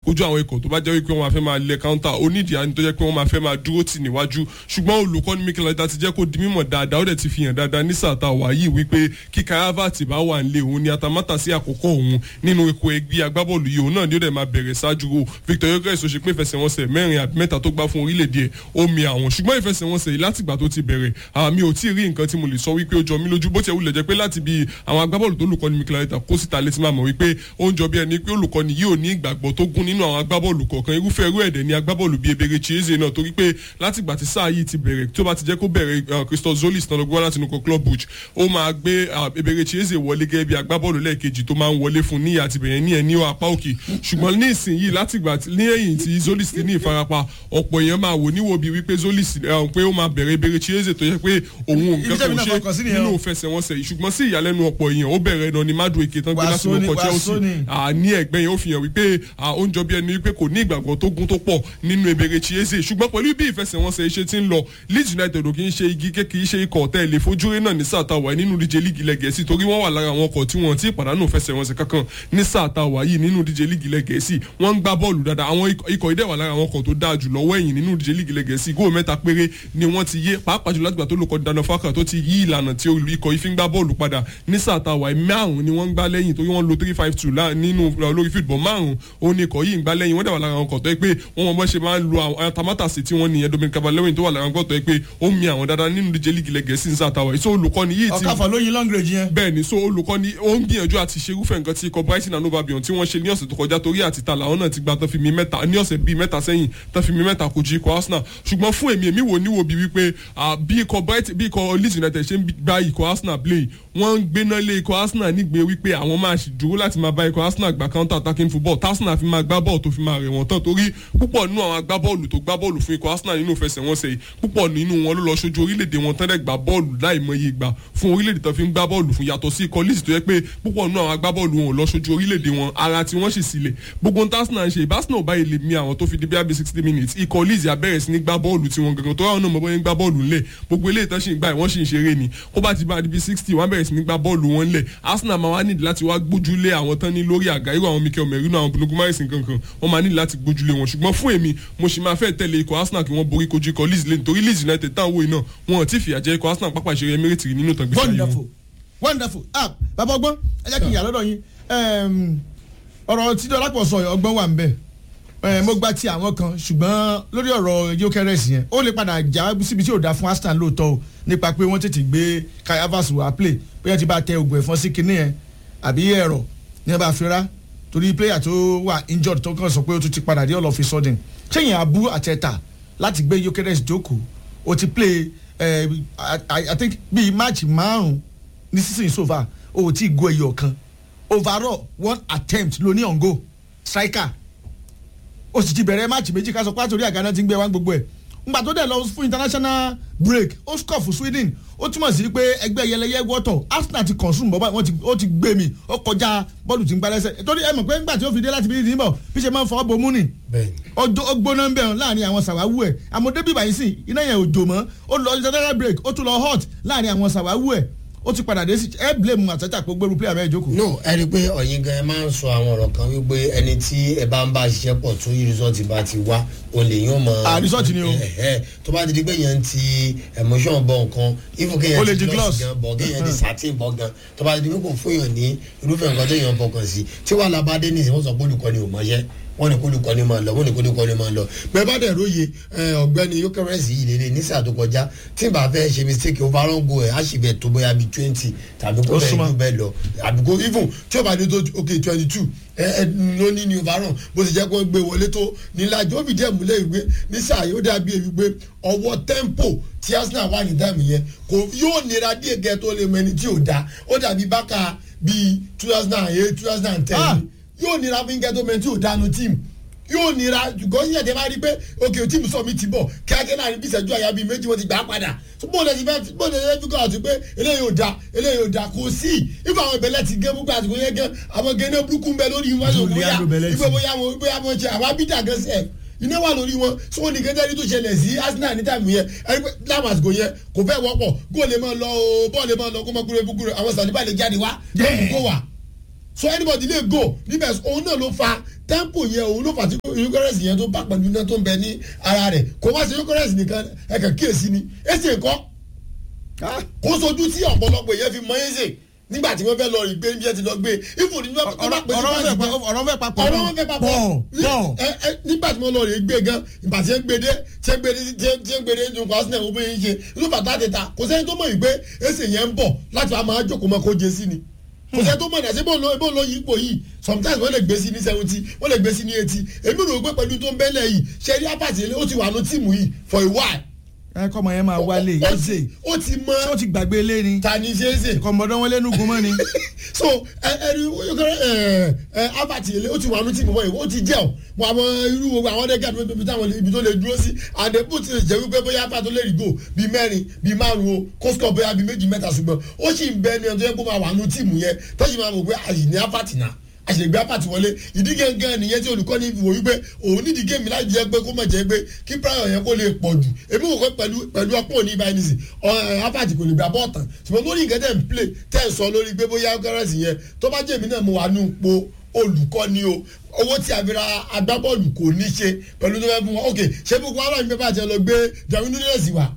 kojú àwọn ikọ̀ tó bá jẹ́ wípé wọ́n máa fẹ́ máa lẹ counter onídìí àni tó jẹ́ pé wọ́n máa fẹ́ máa dúró tì níwájú ṣùgbọ́n olùkọ́ni Mikel Arteta ti jẹ́ kó di mímọ̀ dáadáa ó dẹ̀ ti fi hàn dáadáa ní sáà tá a wà yìí wípé kí Kai Havertz bá wà nílé òun ni atamátà sí àkókò òun nínú ikọ̀ ẹgbẹ́ agbábọ́ọ̀lù yìí òun náà ni ó dẹ̀ máa bẹ̀rẹ̀ ṣáájú o Victor Gyokeres ó ṣe pé ìfẹsẹ̀wọnsẹ̀ mẹ́rin àbí mẹ́ta tó gbá fún orílẹ̀-èdè ẹ̀ ó mi àwọn ṣùgbọ́n ìfẹsẹ̀wọnsẹ̀ yìí látìgbà tó ti bẹ̀rẹ̀ àmì ò tí ì rí nǹkan tí mo lè sọ wípé ó jọ mí lójú bó ti wulẹ̀ jẹ́ pé láti bí àwọn agbábọ́ọ̀lù tó lùkọ́ni Mikel Arteta kó síta létí máa mọ̀ wípé ó ń jọ bí ẹni pé olùkọ́ni yìí ò ní ìgbàgbọ́ tó gún nínú àwọn agbábọ́ọ̀lù kọ̀ọ̀kan irúfẹ́ irú ẹ̀dẹ̀ ní agbábọ́ọ̀lù bíi Ebere Chieze náà torí pé látìgbà tí sáà yìí ti bẹ̀rẹ̀ tó bá ti jẹ́ kó bẹ̀rẹ̀ Christophe Zolis náà lọ́gbọ́n láti nukọ club buch ó máa gbé Ebere Chieze wọlé gẹ́gẹ́ bí agbábọ́ọ̀lù lẹ́ẹ̀kejì tó máa ń wọlé fún ní àtìbẹ̀yẹn ní ẹ̀ ní apá òkè ṣùgbọ́n ní ìsinyìí látìgbà ní ẹ̀yìn tí Zolis ti ní ìfarapa ọ̀pọ̀ èèyàn máa wò níwò bíi wípé Zolis pé ó máa bẹ̀rẹ̀ Ebere Chieze tó yẹ pé òun nǹkan kò ṣe nínú ìfẹsẹ̀wọnsẹ̀ yìí ṣùgbọ́n sí ìyàlẹ́nu ọ̀pọ̀ èèyàn ó bẹ̀rẹ̀ náà ní Madueke tán gbé láti lóko Chelsea ní ẹ̀gbẹ́ yẹn ó fi hàn wípé ó ń jọ bí ẹni wípé kò ní ìgbàgbọ́ tó gún tó pọ̀ nínú Ebere Chieze ṣùgbọ́n pẹ̀lú bí ìfẹsẹ̀wọnsẹ̀ iṣẹ́ ti ń lọ Leeds United ò kì í ṣe igi kékeré ṣe ikọ̀ tẹ́ ẹ lè fojúrí náà ní sáà tá a wà nínú díje líìgì ilẹ̀ Gẹ̀ẹ́sì torí wọ́n wà lára àwọn ọkọ̀ tí wọ́n ti pàdánù fẹsẹ̀wọnsẹ̀ kankan ní sáà tá a wà yìí nínú díje líìgì ilẹ̀ Gẹ̀ẹ́sì wọ́n ń gbá bọ́ọ̀lù dáadáa àwọn ikọ̀ ìdẹ̀ wà lára àwọn ọkọ̀ tó dáa jù lọ́wọ́ ẹ̀yìn nínú díje líìgì ilẹ̀ Gẹ̀ẹ́sì góò mẹ́ta péré ni wọ́n ti yé pàápàá jù látìgbà tó lóko Dano Faka tó ti yí ìlànà tí ikọ̀ ìfi ń gbá bọ́ọ̀lù padà ní sáà tá a wà márùn ni wọ́n ń gbá lẹ́yìn torí wọ́n lo three five two nínú lórí fíìdbọ̀ márùn òun ni ikọ̀ yìí ń gbá lẹ́yìn wọ́n dẹ̀ wà lára àwọn ọkọ̀ tó yẹ pé wọ́n mọ̀ bọ́ ṣe máa ń lo àwọn tamátàsí tí wọ́n nìyẹn Dominic Calvert-Lewin tó wà lára ọkọ̀ tó yẹ pé ó mi àwọn dáadáa nínú díje líìgì ilẹ̀ Gẹ̀ẹ́sì ní sáà tá a wà yìí so olùkọ́ni yìí ti ọkàfà lóyin long range yẹn. bẹ́ẹ̀ ni so olùkọ́ni ó ń gbìyànjú àti ṣe irúfẹ́ nǹkan tí ikọ̀ Brighton and Hove Albion tí wọ́n ṣe ní ọ̀sẹ̀ tó kọjá torí àti ta làwọn náà ti gba tán fi mi mẹ́ta ní ọ̀sẹ̀ bíi mẹ́ta sẹ́yìn tán fi mi mẹ́ta kojú ikọ̀ Arsenal ṣùgbọ́n fún èmi èmi wò níwò bí wípé bí ikọ̀ Brighton bí ikọ̀ Leeds United ṣe ń gba ikọ̀ Arsenal play wọ́n ń gbéná lé ikọ̀ Arsenal nígbè wípé àwọn máa ṣì dúró láti máa bá ikọ̀ Arsenal gba counter attacking football tásínà fi máa gbá bọ́ọ̀lù tó fi máa rẹ̀ wọ́n tán torí púpọ̀ nínú àwọn agbábọ́ọ̀lù tó gbá bọ́ọ̀lù fún ikọ̀ Arsenal nínú ìfẹsẹ̀wọnsẹ̀ yìí púpọ̀ nínú wọn ló lọ sójú orílẹ̀-èdè wọn tán dẹ̀ gbá bọ́ọ̀lù láìmọye ìgbà fún orílẹ̀-èdè tó fi ń gbá bọ́ọ̀lù fún yàtọ̀ sí ikọ̀ Leeds tó yẹ pé púpọ̀ nínú àwọn agbábọ́ọ̀lù wọn ò lọ sójú orílẹ̀-èdè wọn ara tí wọ́n sì sílẹ̀ gbogbo tásínà ń ṣe ìbásínà ò báyìí lè mi àwọn tó fi di bí abẹ́ sixty minutes ikọ̀ Leeds abẹ́rẹ́ sí ní gbá bọ́ọ̀lù tí wọ́n gangan tó ráwọn náà mọ̀ bọ́ ní gbá bọ́ọ̀lù ńlẹ̀ gbogbo eléyìí tán sì ń gbà wọ́n sì ń ṣeré ni kó bá ti bá di bí sixty wọ́n bẹ̀rẹ̀ sí ní gbá bọ́ọ̀lù wọn ńlẹ̀ Arsenal máa wá nídìí láti wá gbójúlé àwọn tán ní lórí àga irú àwọn Mikel Merino àwọn Bruno Guimaraes kankan wọ́n máa nídìí láti gbójúlé wọn ṣùgbọ́n fún èmi mo sì máa fẹ́ tẹ̀lé ikọ̀ Arsenal kí wọ́n borí kojú ikọ̀ Leeds lẹ́nu torí Leeds United táwọn wo iná wọn ò tí fìyà jẹ ikọ̀ Arsenal pápá ìṣeré Emirates rí nínú ìtàgbésí ayé wọn. wonderful wonderful ah bàbá ọgbọ́n ẹ jẹ́ kí n yà lọ́dọ̀ yín ọ̀rọ̀ tí dọ́lápọ̀ sọ ọgbọ́n wà ń bẹ̀ mo gba ti àwọn kan ṣùgbọ́n lórí ọ̀rọ̀ Gyökeres yẹn ó lè padà já síbi tí ò dá fún Arsenal lóòótọ́ o nípa pé wọ́n tètè gbé Kai Havertz wá play bóyá ti bá tẹ oògùn ẹ̀fọn sí kinní yẹn àbí ẹ̀rọ ní ẹ bá fi rá torí player tó wà injured tó kàn sọ pé ó tún ti padà dé all of a sudden ṣéyìn abú àtẹ̀tà láti gbé Gyökeres jókòó ó ti play uh, I, I think bíi match márùn ní sísìn so far ó ti go ẹyọ kan overall one attempt ló ní on goal striker ó sì ti bẹ̀rẹ̀ máàcì méjì ká sọ pé àtòrí àgànà ti ń gbé wá gbogbo ẹ̀ ngbà tó dẹ̀ lọ fún international break ó score fún Sweden ó túmọ̀ sí pé ẹgbẹ́ yẹlẹyẹ wọ́tọ̀ Arsenal ti consume bọ́bá wọn ó ti gbé mi ó kọjá bọ́ọ̀lù tí ń gbá lẹ́sẹ̀ torí ẹ mọ̀ pé ńgbà tí ó fi dé láti bí ní bọ̀ bí ṣe máa ń fọwọ́ bomú nì ó gbóná ń bẹ̀ láàrin àwọn sàwáwú ẹ̀ àmọ́ débì báyìí sì iná yẹn ò jò mọ́ ó lọ international break ó tún lọ hot láàrin àwọn sàwáwú ẹ̀ ó ti padà dé sí ẹ blame àtẹ́tà pé gbẹ́rù player bẹ́ẹ̀ jókòó. no ẹ rí i pé ọ̀yin gan ẹ máa ń sọ àwọn ọ̀rọ̀ kan wípé ẹni tí ẹ bá ń bá ṣiṣẹ́ pọ̀ tó yí result bá ti wá o lè yín ọmọ. ah result ni o. tó bá ti di pé yẹn ti emotion bọ̀ nǹkan ifo kéèyàn O lè ti di gloss. gan bọ̀ kéèyàn ti satin bọ̀ gan tó bá ti di pé kò fún yàn ní irúfẹ́ nǹkan tó yàn fọkàn sí tí wàhálà bá dé nìyẹn wọ́n sọ pé olùkọ́ni ò mọ̀ṣẹ́ wọ́n ní kólukọ́ni máa lọ wọ́n ní kólukọ́ni máa lọ bẹ́ẹ̀ bá dẹ̀ róye ọ̀gbẹ́ni Gyökeres yìí lélẹ̀ ní sáà tó kọjá tí n bá fẹ́ ṣe mistake overall goal ẹ̀ á sì bẹ̀ tó bóyá bíi twenty tàbí kó Ó bẹ́ẹ̀ súnmọ́. ju bẹ́ẹ̀ lọ àbí kó even tí ó bá dé tó ok twenty two ẹ ẹ ló ní ní overall bó ti jẹ́ kó gbé wọlé tó níláàjì ó fi díẹ̀ múlẹ̀ ìwé ní sáà yóò dàbí èyí pé ọwọ́ tempo tí Arsenal wà ní dáàmì yẹn kò yóò nira díẹ̀ gẹ́ tó lè mọ ẹni tí ò da ó dàbí bákà bíi two thousand and eight two thousand and ten Ah! yóò nira fún gẹ́tọ́ mẹ́tí ò dánu tíìmù yóò nira ṣùgbọ́n yíyan tẹ́ bá rí pé òkè tíìmù sọ mi ti bọ̀ kíákẹ́ náà ní bí ìṣẹ́jú àyà bíi méjì wọ́n ti gbà á padà bó lè ti fẹ́ bó lè fẹ́ fíkọ́ àti pé eléyìí ò da eléyìí ò da kò sí ifá àwọn ìbẹ̀lẹ̀ ti gé gbogbo àsìkò yẹn gan àwọn gẹ́nẹ́ burúkú ń bẹ lórí wọn yóò bóyá Juliano Belletti. ìgbé bóyá wọn bóyá wọn ṣe àwọn abídà gan sẹ́ẹ̀ iná wà lórí wọn sọ wọn nìkan tẹ́lẹ̀ tó ṣẹlẹ̀ sí Arsenal ní tàbí yẹn ẹni pé láwọn àsìkò yẹn kò fẹ́ wọ́pọ̀ góòlù máa lọ o bọ́ọ̀lù máa lọ kó máa kúrò ebúkúrò àwọn sàlíbà lè jáde wá lọ́ọ̀mù kó wà so anybody lè go níbẹ̀ òun náà ló fa tempo yẹn òun ló fà tí eucharist yẹn tó bá pẹ̀lú iná tó ń bẹ ní ara rẹ̀ kò má ṣe eucharist nìkan ẹ̀kẹ́ kíyèsí ni ẹ̀sìn ẹ̀kọ́ kó sojú tí ọ̀pọ̀lọpọ̀ yẹn fi mọ ẹ̀sìn nígbà tí wọ́n fẹ́ lọ rí gbé níbi ẹ̀ ti lọ gbé ifo ní wọ́n bá pè ọ̀rọ̀ fẹ́ pa- ọ̀rọ̀ fẹ́ papọ̀ ọ̀rọ̀ wọn fẹ́ papọ̀ pọ̀ pọ̀ ẹ ẹ nígbà tí wọ́n lọ rí gbé gan ìgbà tí wọ́n gbé dé tí wọ́n gbé dé tí wọ́n- tí wọ́n gbé dé nínú arsenal wọ́n bẹ́ẹ̀ ń ṣe ló bàtà tètà kò sẹ́ni tó mọ̀ yìí pé ẹsẹ̀ yẹn ń bọ̀ láti wá máa jókòó mọ́ kó jẹ sí ni kò sẹ́ni tó mọ̀ ní àti bó ló bó ló yí ipò yìí sometimes wọ́n lè gbé sí ní seventy wọ́n lè gbé sí ní eighty èmi rò pé pẹ̀lú tó ń bẹ́lẹ̀ yìí ṣe rí apàtì ó ti wà ní tíìmù yìí for a while ẹ kọ́ ọmọ yẹn máa wálé Ó yẹn ti- ṣe ó ti mọ ṣé ó ti gbàgbé ilé ni ta ni ṣe é ṣe kọ̀mọ̀dọ́ wọn lẹ́nu gun mọ́ ni. so ẹ ẹni yókèrè ẹ ẹ abati ilé ó ti wà ní tìmù wọ̀nyí ó ti jẹ́ ọ̀ mọ àwọn irú gbogbo àwọn ọ̀dẹ́gà tó ibi táwọn ibi tó lè dúró sí àdébù ti lè jẹ́ wípé bóyá apá tó lè rí gò bíi mẹ́rin bíi márùn o kóskọ̀ bóyá bíi méjì mẹ́ta ṣùgbọ́n ó sì ń bẹ ẹni ọdún yẹn kó máa wà ní tìmù yẹn tó sì máa mọ̀ pé àyè ní apati náà àṣègbè apàtì wọlé ìdí gẹ́gẹ́ nìyẹn tí olùkọ́ni wò wípé òun nídìí géèmì láti jẹ́ pé kó mọ̀ jẹ́ pé kí prayer yẹn kó lè pọ̀ jù èmi wò pé pẹ̀lú pẹ̀lú ọpọ́n òní ibà ẹni sìn apàtì kò lè gbà bọ́ ọ̀tàn ṣùgbọ́n lórí nǹkan tẹ̀ ń play tẹ̀ ń sọ lórí pé bóyá kẹ́rẹ́sì yẹn tó bá jẹ́ èmi náà mo wà ní ipò olùkọ́ni o owó tí a fi ra agbábọ́ọ̀lù kò ní ṣe pẹ̀lú tó fẹ́ fún wọn ok ṣé gbogbo aláàbí bẹ́ẹ̀ bá ti lọ gbé Darwin Núñez wá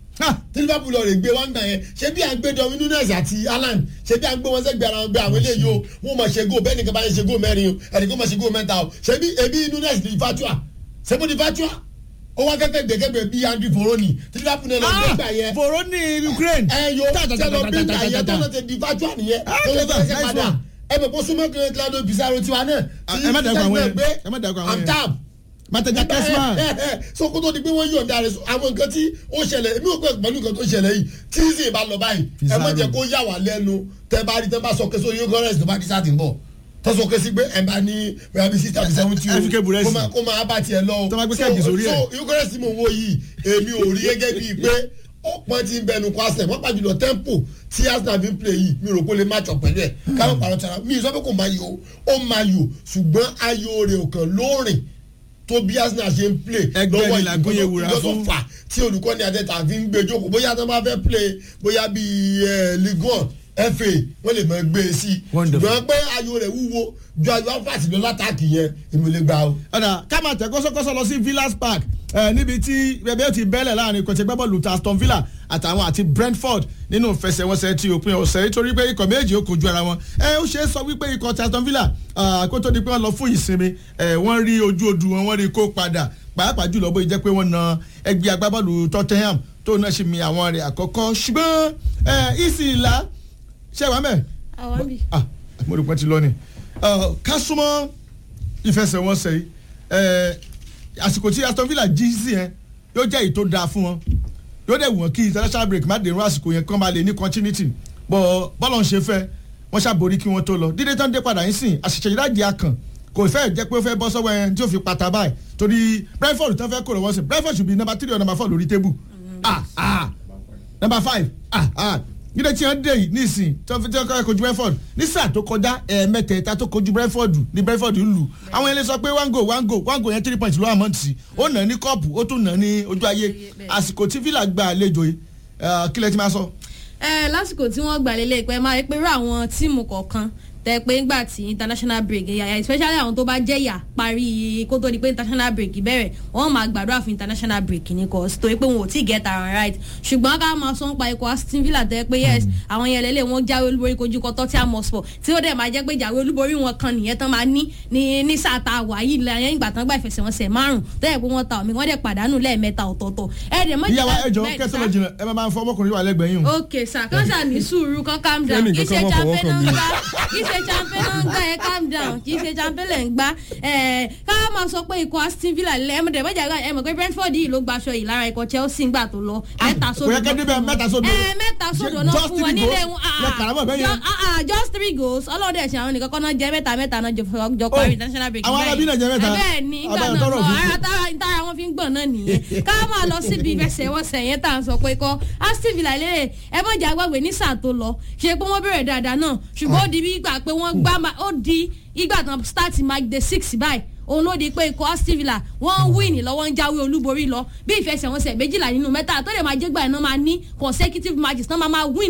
tí liverpool ọ̀rẹ́ gbé wọn gbà yẹn ṣé bí à ń gbé Darwin Núñez àti Haaland ṣé bí à ń gbé wọn sẹ́gbẹ̀ẹ́ ara wọn gbé àwọn eléyìí o wọn mọ̀ ṣe go bẹ́ẹ̀ nìkan bá yẹn ṣe go mẹ́rin o ẹnìkan mọ̀ ṣe go mẹ́ta o ṣé bí ebi Núñez di fatua ṣé bó di fatua ó wá kẹ́kẹ́ gbẹ̀kẹ́gbẹ̀ bí Andrew Foroni tí liverpool náà lọ gbé gbà yẹn fòrò ní Ukraine. ẹ yo tẹlọ bí gbà yẹn tó lọ ti di fatua nìyẹn Ah, tó lọ clever, fẹsẹ̀ nice padà one. ẹ bẹ̀ kó súnmọ́ kí Claudio Pizarro tiwa náà Ah, ẹ má dàgbà àwọn yẹn, ẹ má dàgbà àwọn yẹn. amtab Mateja Kesman. so kó tó di pé wọ́n yọ̀ǹda rẹ̀ àwọn nǹkan tí ó ṣẹlẹ̀ èmi ò pẹ́ pẹ̀lú nǹkan tó ṣẹlẹ̀ yìí tí sì bá lọ báyìí ẹ má jẹ́ kó yà wá lẹ́nu tẹ́ bá rí tẹ́ bá sọ pé sórí yókòrẹ́sì tó bá di sáà tí ń bọ̀ tọ́ sọ pé sí pé ẹ̀ bá ní bẹ́ẹ̀ bí sísá bí sẹ́wọ́n tí o FK Buresi. kó máa- kó máa bá tiẹ̀ lọ o Tó bá gbé kẹ́ẹ̀gì sórí ẹ̀. so yókòrẹ́sì mò ń wo yìí èmi ò rí gẹ́gẹ́ bíi pé ọ̀pọ̀ ti ń bẹnu kọ́ àṣẹ wọ́n pàjùlọ tempo tí Arsenal fi ń play yìí mi rò pé ó lè match up pẹ̀lú ẹ̀ káwọn pàrọ̀ tara mi sọ pé kò máa yọ ó máa yọ ṣùgbọ́n ayò rẹ̀ ò kàn lóòrìn tó bí Arsenal ṣe ń play Ẹgbẹ́ ni làgúnyẹ̀ wúra ìgbọ́dọ̀ fún. fà tí olùkọ́ni àtẹ̀tà fi ń gbé jókòó bóyá tó bá fẹ́ play bóyá bíi eh, Ligue 1 FA wọ́n lè mọ gbé e sí Wonderful. ṣùgbọ́n pé ayò rẹ̀ wúwo ju ayò afáàtì lọ látàkì yẹn èmi ò lè gbà o. ọ̀dà ká máa tẹ̀ kọ́sọ́kọ́sọ́ lọ sí Villas Park ẹ̀ níbi tí bẹ́ẹ̀ ó ti bẹ́lẹ̀ láàrin kọ̀tẹ́ gbẹ́bọ̀lù ta Aston Villa àtàwọn àti Brentford nínú ìfẹsẹ̀wọnsẹ̀ ti òpin ọ̀sẹ̀ nítorí pé ikọ̀ méjì ó kojú ara wọn ẹ ó ṣeé sọ wípé ikọ̀ ti Aston Villa ah, kó tó di pé wọ́n lọ fún ìsinmi ẹ̀ wọ́n rí ojú odù wọn wọ́n rí kó padà pàápàá jùlọ bóyá jẹ́ pé wọ́n na ẹgbẹ́ agbábọ́ọ̀lù Tottenham tó náà ṣe mi àwọn rẹ̀ àkọ́kọ́ ṣùgbọ́n ẹ̀ ìsì ìlà ṣé wàá mẹ́ àwọn bí. ah mo rò pé ti lọ ni Uh, ká súnmọ́ ìfẹsẹ̀wọnsẹ̀ yìí ẹ̀, àsìkò tí Aston Villa jí sí yẹn yóò jẹ́ èyí tó dáa fún wọn yóò dẹ̀ wọ́n kí international break má dèrò àsìkò yẹn kán máa lè ní continuity bọ́ bọ́lọ̀ ń ṣe fẹ́ wọ́n ṣàborí kí wọ́n tó lọ dídé tán dé padà yín sìn àṣìṣe ìdájì akàn kò fẹ́ jẹ́ pé ó fẹ́ bọ́ sọ́wọ́ ẹni tí ó fi pata báyìí torí Brentford tán fẹ́ kó lọ́wọ́ sí Brentford should be number three or number four lórí tébù ah ah number five ah ah nílẹ̀ tí wọ́n dé yìí nísìn tí wọ́n fi tí wọ́n kọ́ kojú Brentford ní sáà tó kọjá ẹ̀ẹ̀mẹ́tẹ̀ẹ̀ta tó kojú Brentford ní Brentford ń lù àwọn yẹn lè sọ pé one goal one goal one goal yẹn three points ló wà mọ́tì ó nà ní kọ́ọ̀pù ó tún nà ní ojú ayé àsìkò tí Villa gba àlejò yìí eh, kí lẹ ti máa sọ. ẹ lásìkò tí wọ́n gbà lélẹ̀ pé máa rí pé irú àwọn tíìmù kọ̀ọ̀kan tẹ pé ńgbà tí international break yàyà especially àwọn tó bá jẹ̀yà parí kó tó di pé international break bẹ̀rẹ̀ wọ́n máa gbàdúrà fún international break ní cause torí pé wọn ò tí ì get ara right ṣùgbọ́n ká máa sọ ń pa ikọ̀ Aston Villa tẹ pé yes àwọn yẹn lélẹ̀ wọ́n jáwé olúborí kojú kọ Tottenham Hotspur tí ó dẹ̀ máa jẹ́ pé jáwé olúborí wọn kan nìyẹn tán máa ní ní ní sáà tá a wà yìí lẹ́yìn ìgbà tán gbà ìfẹsẹ̀wọnsẹ̀ márùn tó yẹ pé wọ́n ta omi wọ́n dẹ̀ pàdánù lẹ́ẹ̀mẹ́ta ọ̀tọ̀ọ̀tọ̀ ẹ̀ẹ́dẹ̀ mọ́jà ìyàwó ẹjọ kẹsàn án jìnnà ẹ máa máa fọ ọmọkùnrin wà lẹ́gbẹ̀ẹ́ yìí o. ok sir kan ṣáà ní sùúrù kan calm down Kẹ́ni kì í ṣe kankan mọ́ fọwọ́ champion kàn mí. ń gbá kì í ṣe champion ń gbá ẹ calm down kì í ṣe champion lẹ̀ ń gbá ẹ̀ ká máa sọ pé ikọ̀ Aston Villa lẹ́ ẹ̀ mọ̀tẹ́ mọ̀jà ẹ̀ mọ̀ pé Brentford yìí ló gbaṣọ yìí lára ikọ̀ Chelsea ńgbà tó lọ mẹ́ta sódò kò yẹ kẹ́ débẹ̀ mẹ́ta sódò. ẹ̀ mẹ́ta sódò náà Just fún wọn three nílé goals? wọn Lẹ kàrámọ̀ bẹ́ẹ̀ yẹn? Ju- ah, ah, just three goals ọlọ́dẹ ṣe àwọn nìkan kọ́ná jẹ́ mẹ́ta mẹ́ta náà jọ fọ- jọ parí Oh, international break àwọn arábí náà jẹ mẹ́ta? ẹ̀ bẹ́ẹ̀ ni nígbà Àbá náà tọrọ lọ fún- ara tára tára wọn fi ń gbọ̀n náà nìyẹn ká máa lọ síbi ìfẹsẹ̀wọnsẹ̀ yẹn tá à ń sọ pé kọ́ Aston Villa lélẹ̀ ẹ mọ̀ jà gbàgbé ní sáà tó lọ ṣe pé wọ́n bẹ̀rẹ̀ dáadáa náà ṣùgbọ́n ó di bí ìgbà pé wọ́n gbá ma- ó di ìgbà tán start mark the six báyìí òun ló di pé ikọ̀ Aston Villa wọ́n ń win lọ́wọ́ ń jáwé olúborí lọ bí ìfẹsẹ̀wọnsẹ̀ méjìlá nínú mẹ́ta tó lè máa jẹ́ gbà iná máa ní consecutive matches náà máa máa win lọ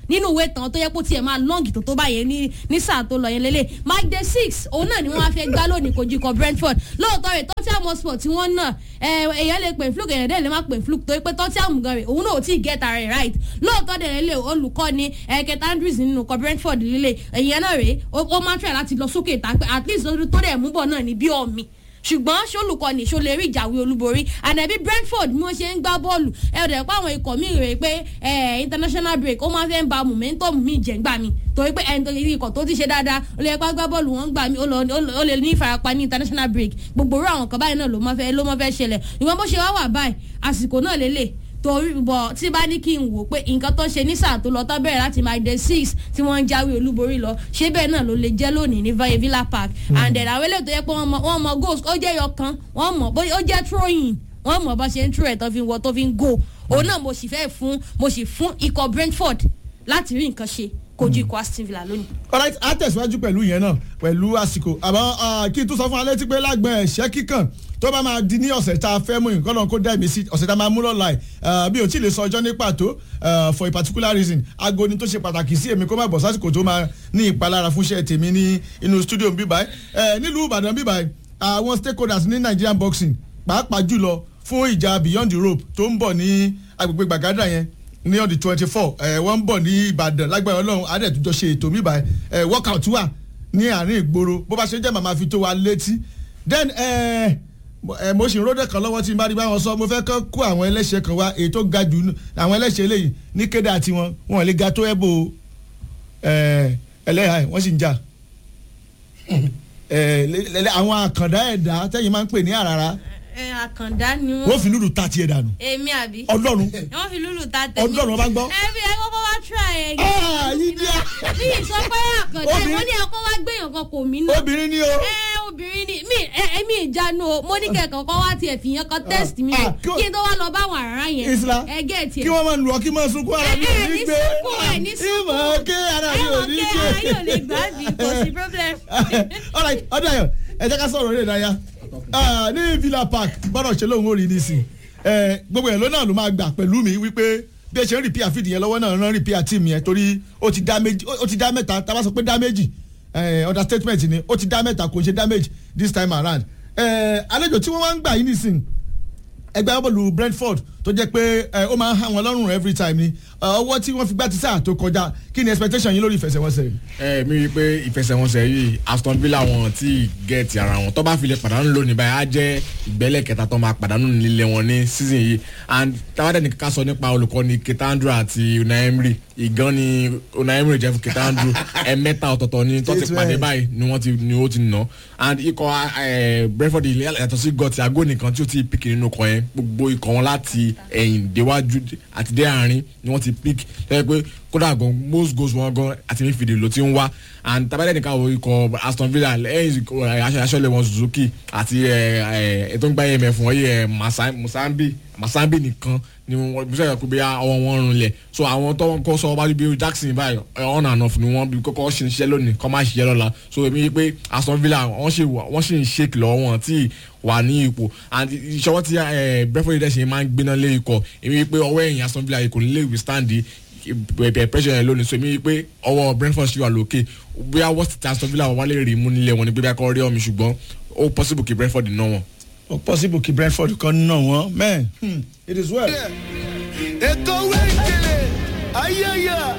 nínú ìwé tán tó yẹ kó tiẹ̀ máa lọ́ǹgì tó tó báyẹn ní ní sáà tó lọ yẹn lélẹ̀ mike de six òun náà ni wọ́n á fẹ́ gbá lónìí kojú ikọ̀ brentford lóòótọ́ rẹ̀ tottenham hotspur tí wọ́n náà èèyàn lè pè fluke èèyàn dẹ̀ lè má pè fluke torí pé tottenham gan rẹ̀ òun náà ò tí ì get ara rẹ̀ right lóòótọ́ dẹ̀ lélẹ̀ olùkọ́ni ẹ̀kẹta andrews nínú ikọ̀ brentford lílẹ̀ èèyàn náà rèé ó máa ń try láti lọ sókè tá at least tó dẹ̀ mú bọ̀ náà ní bí ọ̀mì ṣùgbọ́n ṣolùkọ́ni ṣo lè rí ìjàwé olúborí ànàbí brentford bí wọ́n ṣe ń gbá bọ́ọ̀lù ẹ ò dẹ̀ pé àwọn ikọ̀ míì rèé pé international break ó máa fẹ́ ń ba momentum míì jẹ́ gbà mí torí pé ẹni tó yẹ ikọ̀ tó ti ṣe dáadáa ó lè pa gbá bọ́ọ̀lù wọn gbà mí ó lè ní ìfarapa ní international break gbogbo orú àwọn kan báyìí náà ló máa fẹ́ ṣẹlẹ̀ ìwọ́n bó ṣe wá wà báyìí àsìkò náà lélẹ̀ torí bọ̀ tí bá ní kí n wò pé nǹkan tó ṣe ní sáà tó lọ tó bẹ̀rẹ̀ láti máa dé six tí wọ́n ń jáwé olúborí lọ ṣé bẹ́ẹ̀ náà ló lè jẹ́ lónìí ní villa park and then àwọn eléyìí tó yẹ pé wọ́n mọ goals ó jẹ́ yọ kan wọ́n mọ̀ ó jẹ́ throwing wọ́n mọ̀ bá ṣe ń throw ẹ̀ tó fi ń wọ tó fi ń go òun náà mo sì fẹ́ fún mo sì fún ikọ̀ brentford láti rí nǹkan ṣe kojú ikọ̀ aston villa lónìí. alright a tẹ̀síwájú pẹ̀lú yẹn náà pẹ̀lú àsìkò àmọ́ kí n tún sọ fún alẹ́ tí pé lágbọ̀n ẹ̀ṣẹ́ kíkàn tó bá máa di ní ọ̀sẹ̀ tá a fẹ́ mú nǹkan náà kó dá èmi sí ọ̀sẹ̀ tá a máa mú lọ́la ẹ̀ bí o tí ì lè sọ ọjọ́ ní pàtó for a particular reason aago ni tó ṣe pàtàkì sí èmi kó má bọ̀ sásìkò tó máa ní ìpalára fúnṣẹ́ tèmi ní inú studio bíbáyé nílùú ìbàdàn bíbáyé àwọn stakeholders ní nigerian boxing pàápàá jùlọ fún ìjà beyond the rope tó ń bọ̀ ní agbègbè gbàgádà yẹn ní on the twenty four wọ́n ń bọ̀ ní ìbàdàn lágbára ọlọ́run adẹ́tújọ́ ṣe ètò mi báyìí workout wà ní àárín ìgboro bó bá ṣe jẹ́ màmá fi tó wa létí then mo sì ń ròdè kan lọ́wọ́ tí n bá rí báwọn sọ mo fẹ́ kọ́ kó àwọn ẹlẹ́ṣẹ̀ kan wá èyí tó ga jù àwọn ẹlẹ́ṣẹ̀ eléyìí ní kéde àti wọn wọn lè ga tó ẹ̀bù ẹlẹ́yà wọ́n sì ń jà àwọn àkàndá ẹ̀dá tẹ́yìn máa ń pè ní àràrà ẹ àkàndá ni wọn. wọ́n fi lùlù ta tiẹ̀ dànù. èmi àbí. ọlọ́run. wọ́n fi lùlù ta tèmi. ọlọ́run ọba ń gbọ́. ẹ bí ẹ kọ́kọ́ wá try ẹ. aa yìí díẹ̀. bí ìsọ pé àkàndá ẹ wọ́n ní ẹ̀kọ́ wá gbẹ̀yàn kan kò mí náà. obìnrin ni o. ẹ obìnrin ni mi ẹ ẹ mi ìjánu o mo ní kẹ̀kọ́ kọ́ wá tiẹ̀ fi yẹn kan test mi o kí n tó wá lọ bá àwọn àrà yẹn. isla ẹ gẹ̀ tiẹ̀. kí wọ́n máa lù ọ́ kí máa sunkún ara mi ò ní gbé. ẹ ní sunkún ẹ ní sunkún. ìmọ̀ ké ara mi ò ní gbé. ẹ mọ̀ ké ara yóò lè gbàdí kò sí problem. all right ọdọ ayọ ẹ jẹ́ ká sọ̀rọ̀ eré ìdárayá ní villa park gbọ́dọ̀ ṣe lóun ó rí nísìn gbogbo ẹ̀ ló náà ló máa gbà pẹ̀lú mi wípé bí ẹ ṣe ń rìpíà fìdí yẹn lọ́wọ́ náà rán rìpíà tíìmù yẹn torí ó ti dá méjì ó ti dá mẹ́ta tá a bá sọ pé dá méjì understatement ni ó ti dá mẹ́ta kò ṣe damage this time around àlejò tí wọ́n wá ń gbà yín nísìn ẹgbẹ́ bọ́ọ̀lù brentford tó jẹ́ pé ó máa ń hàn wọ́n lọ́rùn every time ni ọwọ́ tí wọ́n fi gbá ti sáà tó kọjá kí ni expectation yín lórí ìfẹsẹ̀wọnsẹ̀ yìí. ẹ mi rí i pé ìfẹsẹ̀wọnsẹ̀ yìí aston villa wọn ti gẹ̀ẹ́tì ara wọn tó bá fi lè pàdánù lónìí báyìí á jẹ́ ìgbẹ́lẹ̀ kẹta tó máa pàdánù nílé wọn ní season yìí and táwọn ní ká sọ nípa olùkọ́ni ketandru àti unai emery ìgan ni unai emery jẹ́ fún ketandru ẹ̀mẹ́ta ọ̀tọ̀ọ̀tọ̀ ni tó ti pàdé báyìí ni wọ́n ti ni ó ti nà and ikọ̀ brentford yàtọ̀ sí gọ́tì àgó nìkan tí ó ti pìkì nínú kọ yẹn gbogbo ikọ̀ wọn láti ẹ̀yìn déwájú àti dé àárín ni wọ́n ti pick tẹ́lẹ̀ pé kódà gan most goals wọn gan àti midfield ló ti ń wá and tabadẹ́ nìkan wo ikọ̀ aston villa lẹ́yìn aṣọ́lẹ̀ wọn suzuki àti ètò ń gbá emf wọ́n yẹ masambi masambi nìkan ni wọ́n bí sọ́yà kó bí ọwọ́ wọn rún lẹ̀ so àwọn tó ń kọ́ sọ wájú bí jackson báyìí on and off ni wọ́n bí kọ́kọ́ ṣe ń ṣiṣẹ́ lónìí kọ́ máa ṣiṣẹ́ lọ́la so èmi yí pé aston villa wọ́n ṣì ń ṣèkì lọ́wọ́ wọn tí wà ní ipò and ìṣọwọ́ tí brentford dẹ̀ ṣe máa ń gbéná lé ikọ̀ èmi yí pé ọwọ́ ẹ̀yìn aston villa kò ní lè withstand bẹ̀ẹ̀ pressure yẹn lónìí so èmi yí pé ọwọ́ brentford ṣì wà lókè bóyá wọ́n ti aston villa wọ́n lè rí mú nílé wọn ni bóyá kọ́ rí ọ̀mì ṣùgbọ́n ó possible kí brentford ná wọn. ó possible kí brentford kan ná wọn man it is well. ètò wẹ́ẹ̀kẹ̀lẹ̀ ayẹyẹ